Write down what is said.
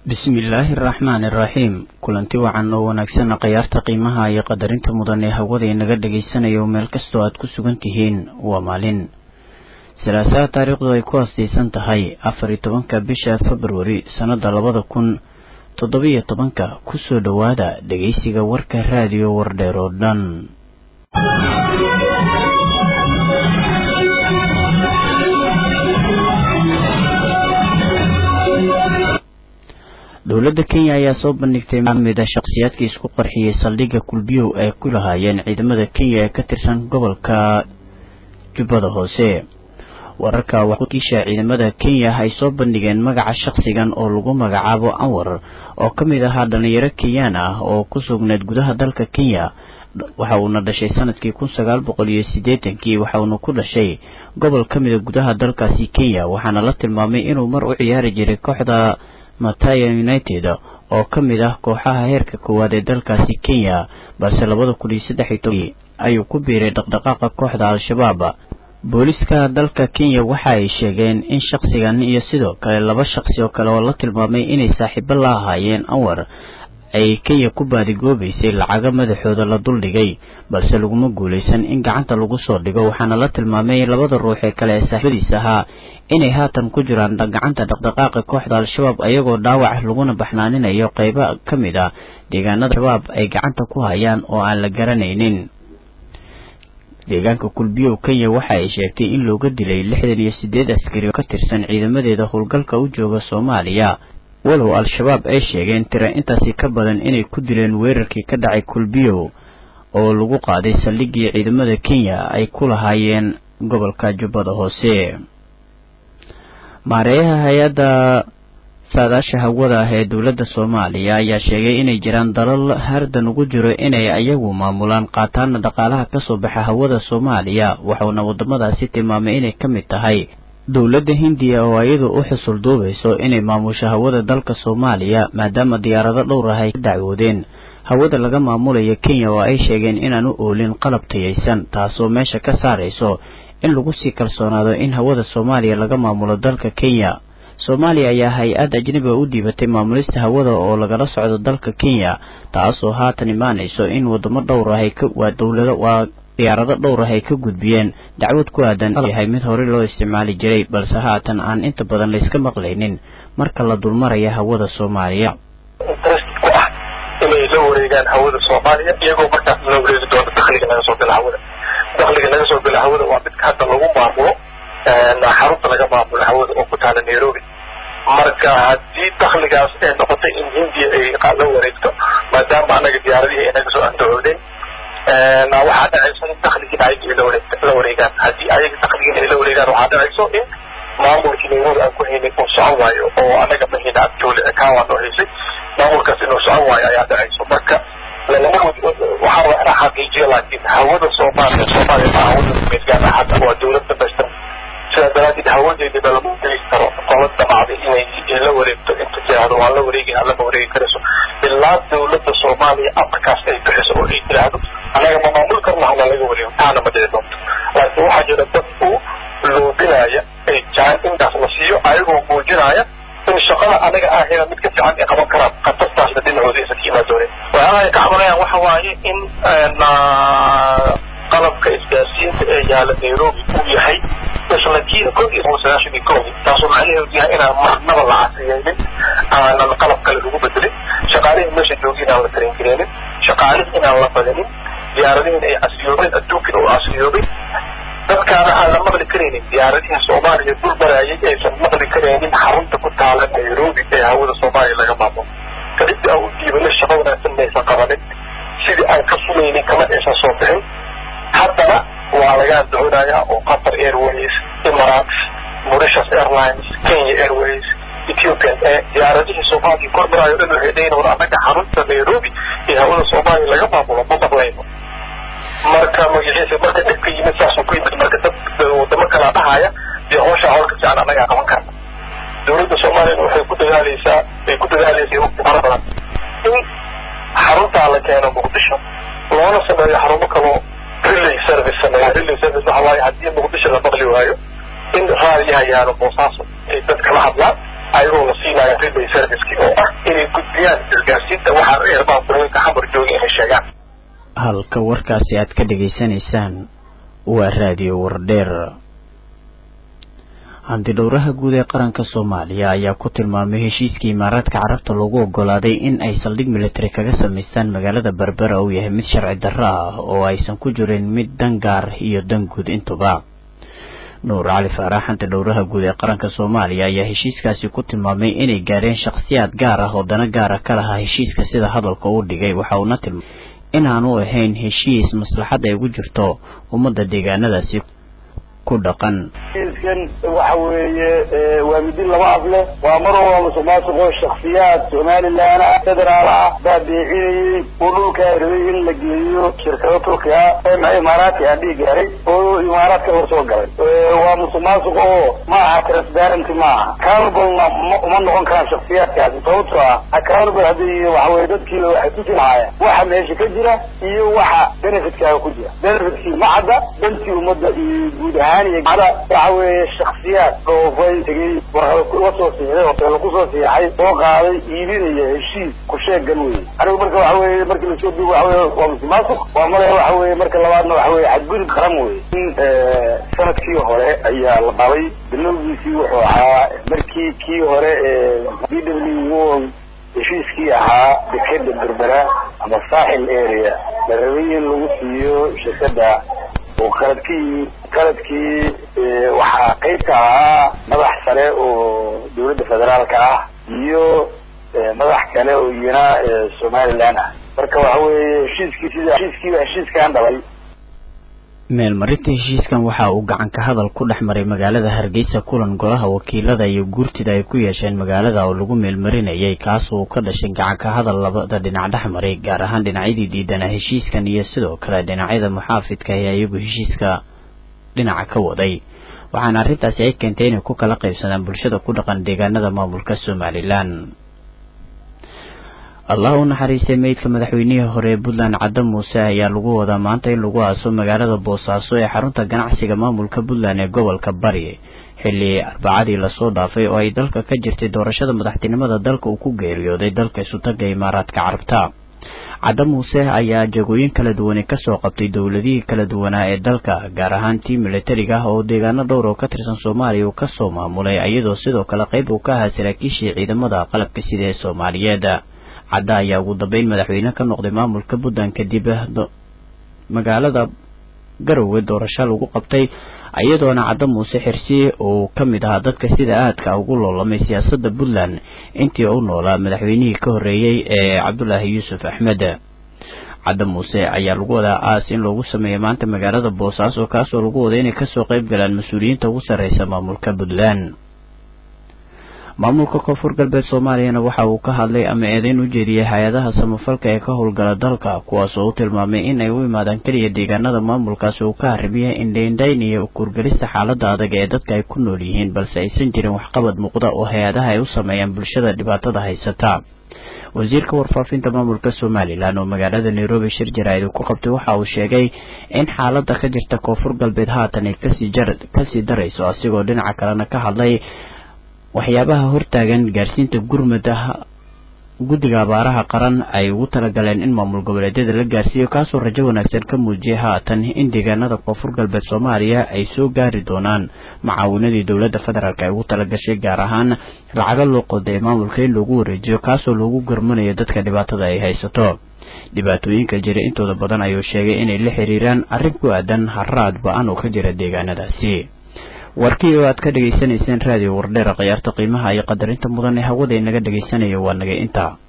bismillaahi araxmaani iraxiim kulanti wacan oo wanaagsanna khayaarta qiimaha iyo qadarinta mudan ee hawada inaga dhagaysanayo meel kastoo aad ku sugan tihiin waa maalin salaasaha taariikhdu ay ku haastaysan tahay afar iyo tobanka bisha februari sannada labada kun toddobiyo tobanka kusoo dhowaada dhegaysiga warka raadiyo wardheer oo dhan dowladda kenya ayaa soo bandhigtay mida shakhsiyaadkii isku qarxiyey saldhigga kulbiyow ay ku lahaayeen ciidamada kenya ee ka tirsan gobolka jubbada hoose wararka wakiisha ciidamada kenya ay soo bandhigeen magaca shakhsigan oo lagu magacaabo anwar oo ka mid ahaa dhalinyaro kenyaan ah oo ku sugneed gudaha dalka kenya waxa uuna dhashay sanadkii kun sagaal boqol iyo siddeetankii waxa uuna ku dhashay gobol ka mida gudaha dalkaasi kenya waxaana la tilmaamay inuu mar u ciyaari jiray kooxda mataya united oo ka mid ah kooxaha heerka koowaad ee dalkaasi kenya balse labada kun iyo saddex iyo tobankii ayuu ku biiray dhaqdhaqaaqa kooxda al-shabaab booliska dalka kenya waxa ay sheegeen in shakhsigan iyo sidoo kale laba shakhsi oo kale oo la tilmaamay inay saaxiibo la ahaayeen anwar ay kenya ku baadigoobaysay lacago madaxooda la duldhigay balse laguma guulaysan in gacanta lagu soo dhigo waxaana la tilmaamay labada ruux ee kale ee saaxiibadiis ahaa inay haatan ku jiraan gacanta dhaqdhaqaaqa kooxda al-shabaab ayagoo dhaawac laguna baxnaaninayo qeybo ka mid ah deegaanada shabaab ay gacanta ku hayaan oo aan la garanaynin deegaanka kulbiyow kenya waxa ay sheegtay in looga dilay lixdan iyo siddeed askari oo ka tirsan ciidamadeeda howlgalka u jooga soomaaliya walow al-shabaab ay sheegeen tira intaasi ka badan inay ku dileen weerarkii ka dhacay kulbiyow oo lagu qaaday saldhiggii ciidamada kenya ay ku lahaayeen gobolka jubbada hoose maareeyaha hay-adda saadaasha hawada ah ee dowladda soomaaliya ayaa sheegay inay jiraan dalal hardan ugu jiro inay ayagu maamulaan qaataana dhaqaalaha kasoo baxa hawada soomaaliya waxauna waddamadaasi tilmaamay inay ka mid tahay dowladda hindiya oo iyadu u xusul duubayso inay maamusho hawada dalka soomaaliya maadaama diyaarado dhowr ah ay ka dacwoodeen hawada laga maamulayo kenya oo ay sheegeen inaan u oolin qalab tayaysan taasoo meesha ka saarayso in lagu sii kalsoonaado in hawada soomaaliya laga maamulo dalka kenya soomaaliya ayaa hay-ad ajnabiga u dhiibatay maamulista hawada oo lagala socdo dalka kenya taasoo haatan imaanayso in wadamo dhowr ah waa dowlado waa diyaarado dhowr ah ay ka gudbiyeen dacwad ku aadan yahay mid horey loo isticmaali jiray balse haatan aan inta badan layska maqlaynin marka la dulmaraya hawada soomaaliya ku ah inay la wareegaan hawada soomaaliya iyagoo markaas la wareegi doono dakhliga naga soo gala hawada dakhliga naga soo gala hawada waa midka hadda lagu maamulo xarunta laga maamulo hawada oo ku taala nairobi marka haddii dakhligaas ay noqotay in hindiya ay la wareegto maadaama anaga diyaaradihii ay naga soo andacoodeen waxaa dhacayso in dakhligiina ayaga la wareegaan haddii ayaga dakhligiina ay la wareegaan waxaa dhacayso in maamulkii nairobi aan ku haynay uu socon waayo oo anaga mahina abjoole kaawaan oo haysay maamulkaas inuu socon waayo ayaa dhacayso marka lalama waxaa rabaa inaa xaqiijiyo laakiin hawada soomaaliya soomaaliya ma hawada meedgaana hadda waa dowlad dhamaystiran sidaa daraadeed hawadeediba lama wareegi karo qola damacday inay la wareegto inta tiraahdo waan la wareegi lama wareegi karayso ilaa dowladda soomaaliya amarkaas ay bixiso oo ay tiraahdo anaga ma maamul karna hana laga wareego taana ma dhici doonto laakiin waxaa jira dad u loobinaya ay jaan intaas la siiyo ayagoo muujinaya in shaqada anaga ahayna mid ka fiican ay qaban karaan khatartaasna dhinacooda aysan ka imaan doonin waxyaalaha ay ka cabanayaan waxa waaye in qalabka isgaarsiinta ee yaala nairobi uu yahay isla kii kod iyo toban sagaashan iyo kowdi taasoo macnaheedu yahay inaan marnaba la casriyeynin aanan qalab kale lagu bedelin shaqaalihii meesha joogi inaan la taringareenin shaqaalihii inaan la badanin diyaaradihiin ay casriyoobeen adduunkiina uu casriyoobay dadkaana aan la maqli karaynin diyaaradihii soomaaliya dul maraayay aysan maqli karaynin xarunta ku taala nairobi ee hawada soomaaliya laga maamulo kadibti aan u diibano shaqo wanaagsan maysan qabanin sidii aan ka sumaynin kama aysan soo bixin haddana waa laga andacoonaya oo qatar airways emirates mauritius airlines kenya airways ethiopian ee diyaaradihii soomaaliya kor maraayo dhan waxay dhayin war annaga xarunta nairobi ee hawada soomaaliya laga maamulo ma maqlayno marka magaciisa marka dhibka yimid saasuu ku yimid marka dad wadamo kalaa dhahaya dee hoosha hawlka fiican annagaa qaban karna dowladda soomaaliyana waxay ku dadaaleysaa ay ku dadaaleysa waqti fara badan in xaruntaa la keeno muqdisho loona sameeyo xarumo kaloo relay service sameeyo relay service waxa waaye haddii muqdisho la maqli waayo in raadiyaha yaalo boosaaso ay dadka la hadlaan ayagoo la siinayo rebay serviceki oo ah inay gudbiyaan isgaarsiinta waxaa erbaaburooyinka xamar jooga inay sheegaan halka warkaasi aad ka dhegaysanaysaan waa raadiyo wardheer handidhowraha guud ee qaranka soomaaliya ayaa ku tilmaamay heshiiskii imaaraadka carabta lagu ogolaaday in ay saldhig military kaga samaystaan magaalada berbera uu yahay mid sharci darro ah oo aysan ku jirin mid dan gaar iyo dan guud intuba nuur cali faarax handidhowraha guud ee qaranka soomaaliya ayaa heshiiskaasi ku tilmaamay inay gaareen shakhsiyaad gaar ah oo dana gaara ka lahaa heshiiska sida hadalka uu dhigay waxa uuna tilmaamay inaanu ahayn heshiis maslaxad ay ugu jirto ummadda deegaanadaasi ku dhaqan heshiiskan waxa weeye waa midin laba af leh waa mar walba musuqmaasuqo shaksiyaad somalilan ah federaal ah baa beecinayey oo dhulkaa rabay in la geeyo shirkado turkiga ma imaaraadka aan dhihi gaaray oo imaaraadka hor soo galay waa musuqmaasuq oo ma aha transparency ma aha accountable uma noqon karaan shaksiyaadkaasi sababtoo ah accountable haddii waxa weye dadkiiba waxay ku jilahaayeen waxa meesha ka jira iyo waxa benefitkaaga ku jira benefitkii ma cadda dantii ummadda iyo guud ahaan ada waxa weeye shaksiyaad dhoofay tegey warqada la soo siixday hoteelo kusoo siixay soo qaaday iibinaya heshiis ku sheegan wey anigu marka waxa weye markii lasoo duubo waxa weye waa musuqmaasuq waa male waxa weye marka labaadna waxa weye xadgudub qaran wey in sanadkii hore ayaa la qabay bilowgiisii wuxuu ahaa markii kii hore b w heshiiskii ahaa dekeda berbera ama saaxil area la rabay in lagu siiyo shirkada oo qaladkii qaladkii waxaa qayb ka ahaa madax sare oo dawladda federaalka ah iyo madax kale oo iyana somaliland ah marka waxa weeye heshiiskii sida heshiiskiiba heshiiskaan dhalay meelmarinta heshiiskan waxa uu gacan ka hadal ku dhex maray magaalada hargeysa kulan golaha wakiilada iyo guurtida ay ku yeesheen magaalada oo lagu meelmarinayay kaas uu ka dhashay gacan ka hadal labada dhinac dhex maray gaar ahaan dhinacyadii diidanaa heshiiskan iyo sidoo kale dhinacyada muxaafidka ee iyagu heshiiska dhinaca ka waday waxaana arrintaasi ay keentay inay ku kala qaybsadaan bulshada ku dhaqan deegaanada maamulka somalilan allah u naxariistay meydka madaxweynihii hore ee puntland cadde muuse ayaa lagu wadaa maanta in lagu aaso magaalada boosaaso ee xarunta ganacsiga maamulka puntland ee gobolka bari xilli arbacadii lasoo dhaafay oo ay dalka ka jirtay doorashada madaxtinimada dalka uu ku geeriyooday dalka isutaga imaaraadka carabta cadde muuse ayaa jagooyin kala duwane kasoo qabtay dowladihii kala duwanaa ee dalka gaar ahaan tii militariga ah oo deegaano dhowr oo ka tirsan soomaaliya uu kasoo maamulay iyadoo sidoo kale qayb uu ka ahaa saraakiishii ciidamada qalabka sida ee soomaaliyeed cadda ayaa ugu dambeyn madaxweyne ka noqday maamulka puntland kadib magaalada garowe doorasho lagu qabtay iyadoona cadde muuse xirsi uu ka mid ahaa dadka sida aadka ugu loolamay siyaasadda puntland intii u noolaa madaxweynihii ka horreeyey ee cabdulaahi yuusuf axmed cadde muuse ayaa lagu wadaa aas in loogu sameeya maanta magaalada boosaaso kaasoo lagu waday inay kasoo qayb galaan mas-uuliyiinta ugu sarreysa maamulka puntland maamulka koonfur galbeed soomaaliyana waxa uu ka hadlay ama eedeyn u jeediyey hay-adaha samafalka ee ka howlgala dalka kuwaas oo u tilmaamay in ay u imaadaan keliya deegaanada maamulkaasi uu ka haribiyay indhaindhayn iyo kurgelista xaaladda adag ee dadka ay ku nool yihiin balse aysan jirin waxqabad muuqda oo hay-adaha ay u sameeyaan bulshada dhibaatada haysata wasiirka warfaafinta maamulka somalilan oo magaalada nairobi shir jaraa'id ku qabtay waxa uu sheegay in xaaladda ka jirta koonfur galbeed haatan ay kasii darayso asigoo dhinaca kalena ka hadlay waxyaabaha hortaagan gaarsiinta gurmada guddiga abaaraha qaran ay ugu talagaleen in maamul goboleedyada la gaarsiiyo kaasoo rajo wanaagsan ka muujiyay haatan in deegaanada koonfur galbeed soomaaliya ay soo gaari doonaan macaawinadii dowladda federaalk ay ugu talagashay gaar ahaan lacago loo qoday maamulka in loogu wareejiyo kaasoo loogu garmanayo dadka dhibaatada ay haysato dhibaatooyinka jira intooda badan ayuu sheegay inay la xiriiraan arrin ku aadan haraad ba-an oo ka jira deegaanadaasi warkii oo aad ka dhegaysanayseen raadiyo wardheera khiyaarta qiimaha iyo qadarinta mudan ee hawada inaga dhegaysanaya waa naga intaa